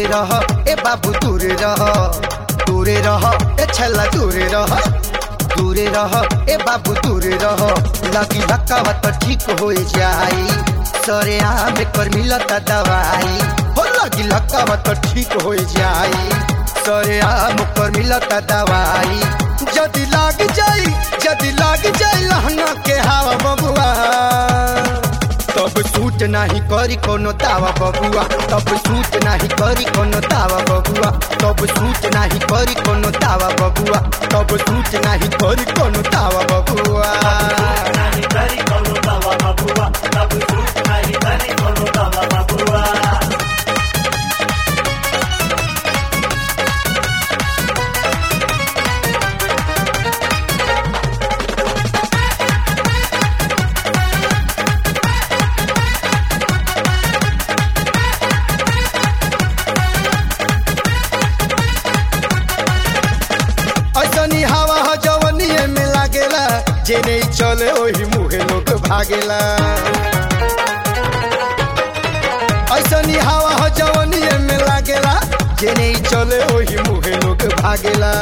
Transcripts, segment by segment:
रह ए बाबू दूरे रह दूरे रह ए छला दूरे रह दूरे रह ए बाबू दूरे रह लगी धक्का तो ठीक हो जाई सरे आम कर मिलता दवाई हो लगी धक्का तो ठीक हो जाई सरे आम कर मिलता दवाई जदि लाग जाई जदि लाग जाई लहंगा के हवा बबुआ तब सूट नाही करी कोनो दावा बबुआ तब सूट नाही करी कोनो दावा बबुआ तब सूट नाही करी कोनो दावा बबुआ तब सूट नाही करी कोनो दावा बबुआ नाही करी करू दवा बबुआ तब सूट नाही करी करू दवा बबुआ ऐसनी हवा ह जवनिए में लागेला जे नहीं चले ओही मुहे लोग भागेला ऐसनी हवा ह जवनिए में लागेला जे नहीं चले ओही मुहे लोग भागेला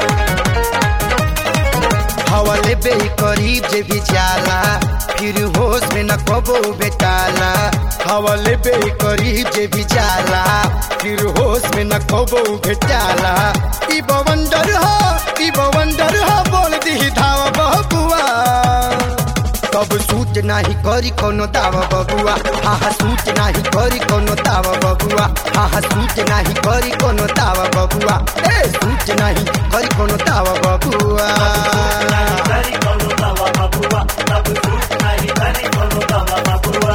हवा लेबे ही करीब जे भी जाला फिर होश में न कबो बेटाला हवा लेबे ही करीब जे भी जाला फिर होश में न कबो बेटाला ई बवंडर हो ई बवंडर हो बोल दी धावा बबुआ तब सूट नाही करी कोनो दावा बबुआ हा हा सूट नाही करी कोनो दावा बबुआ हा हा सूट नाही करी कोनो दावा बबुआ ए सूट नाही करी कोनो दावा बबुआ नाही करी करू दवा बबुआ तब सूट नाही करी करू दवा बबुआ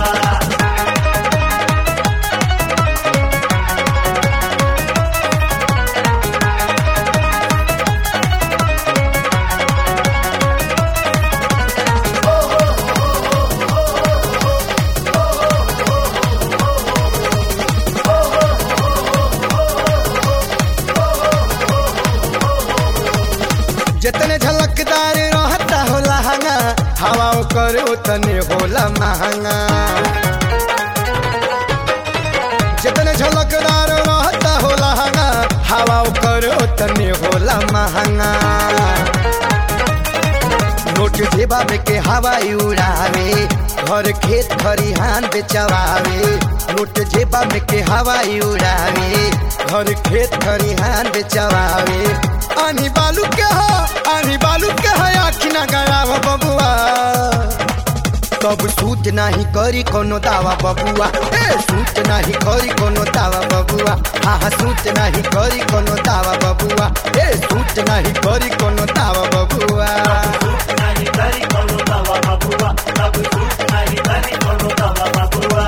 जितने झलकदार रहता हो लहंगा हवा करे उतने होला महंगा जितने झलकदार रहता हो लहंगा हवा करे उतने होला महंगा नोट जेबा में के हवाई उड़ावे घर खेत खरिहान बेचवावे नोट जेबा में के हवाई उड़ावे घर खेत खरिहान बेचवावे आनी बालू के हो आनी बालू के हो आखी ना गया बबुआ तब सूट नाही करी कोनो दावा बबुआ ए सूट नाही करी कोनो दावा बबुआ हा हा सूट नाही करी कोनो दावा बबुआ ए सूट नाही करी कोनो दावा बबुआ सूट नाही करी करू दवा बबुआ तब सूट नाही करी करू दवा बबुआ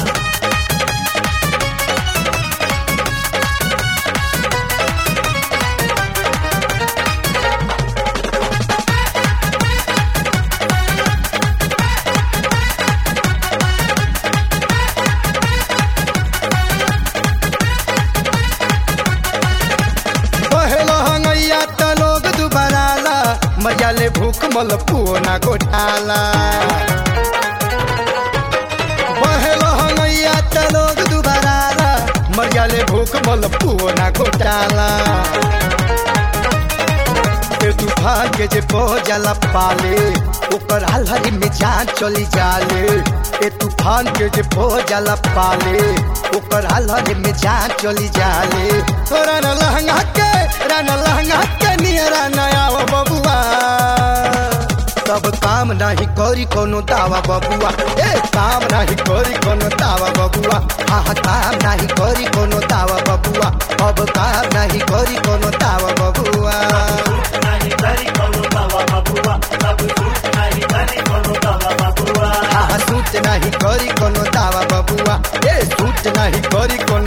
पहलो हंगैया त लोग दुबाराला मजा ले भूख मल पुओ ना गोठाला पहलो हंगैया त लोग दुबाराला मजा ले भूख मल पुओ ना गोटाला ए तूफान के जे जाला पाले ओकर हलहरी में जान चली जाले ए तूफान के जे जाला पाले ओकर हलहरी में जान चली जाले रान लहंगा के रान लहंगा के नियरा नया बबुआ तब काम नाही करी कोनो दावा बबुआ ए काम नाही करी कोनो दावा बबुआ हा हा काम नाही करी कोनो दावा बबुआ अब काम नाही करी कोनो दावा बबुआ सूट नाही करी करू दवा बबुआ तब सूट नाही करी करू दवा बबुआ हा हा सूट नाही करी कोनो दावा बबुआ ए सूट नाही करी कोनो